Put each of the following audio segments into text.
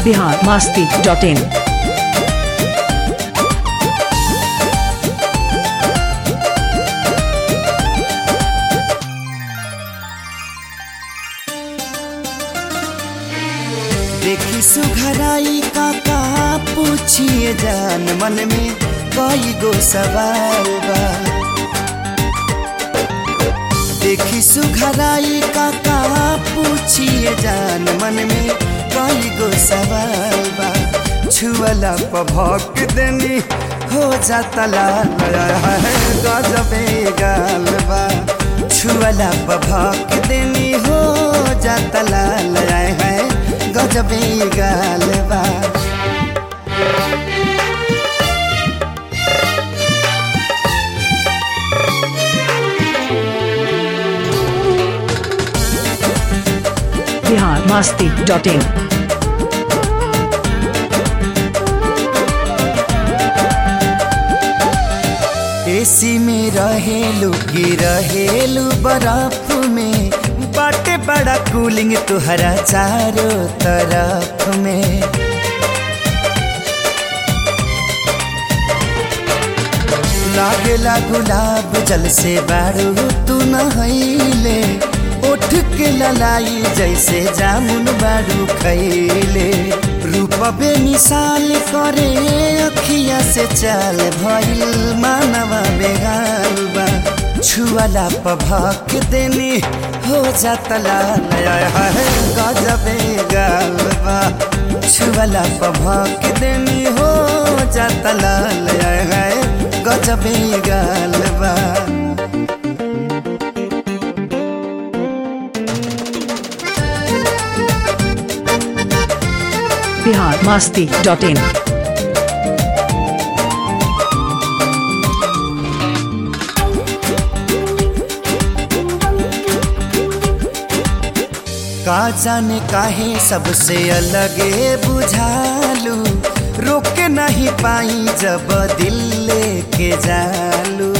Bihar Masti dot इन देखी सुघराई का का पूछिए जान मन में कई गो सवाल बा देखी सुघराई का का पूछिए जान मन में कई गो सवाल बा छुअला पभक देनी हो जाता लाल है गजबे गाल बा छुअला पभक देनी हो जाता लाल है गजबे गाल बा Bihar Masti dot in AC में रहेलू की रहेलू बर्फ में बाटे बड़ा कूलिंग तुहरा चारों तरफ में लागेला गुलाब जल से बारू तू नहैले उठ के ललाई जैसे जामुन बारू खैले रूपबे मिसाल करे अखिया से चाल भइल मानवा बेगाल बा छुअला पभक देनी हो जाता लाल है गजबे गाल बा छुअला पभक देनी हो जाता लाल है गजबे गाल बा बिहार मास्ती डॉट इन का जाने काहे सबसे अलगे बुझालू रोक नहीं पाई जब दिल लेके जालू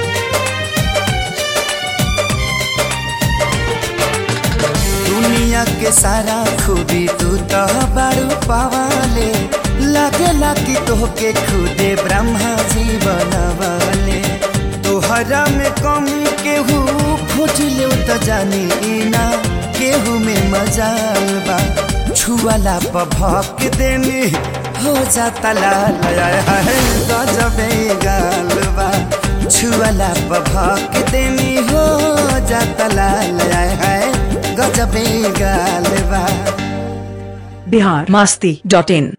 दुनिया के सारा खूबी तू तो बारू पावाले लगेला कि तोहके खुदे ब्रह्मा जी बनवाले तोहरा में कमी केहू खोज ले तो जानी ना केहू में मजाल बा छुअला पभक देनी हो जाता लाल है गजबे गाल बा छुअला पभक देनी हो जाता लाल है गजबे गाल बा बिहार मास्ती डॉट इन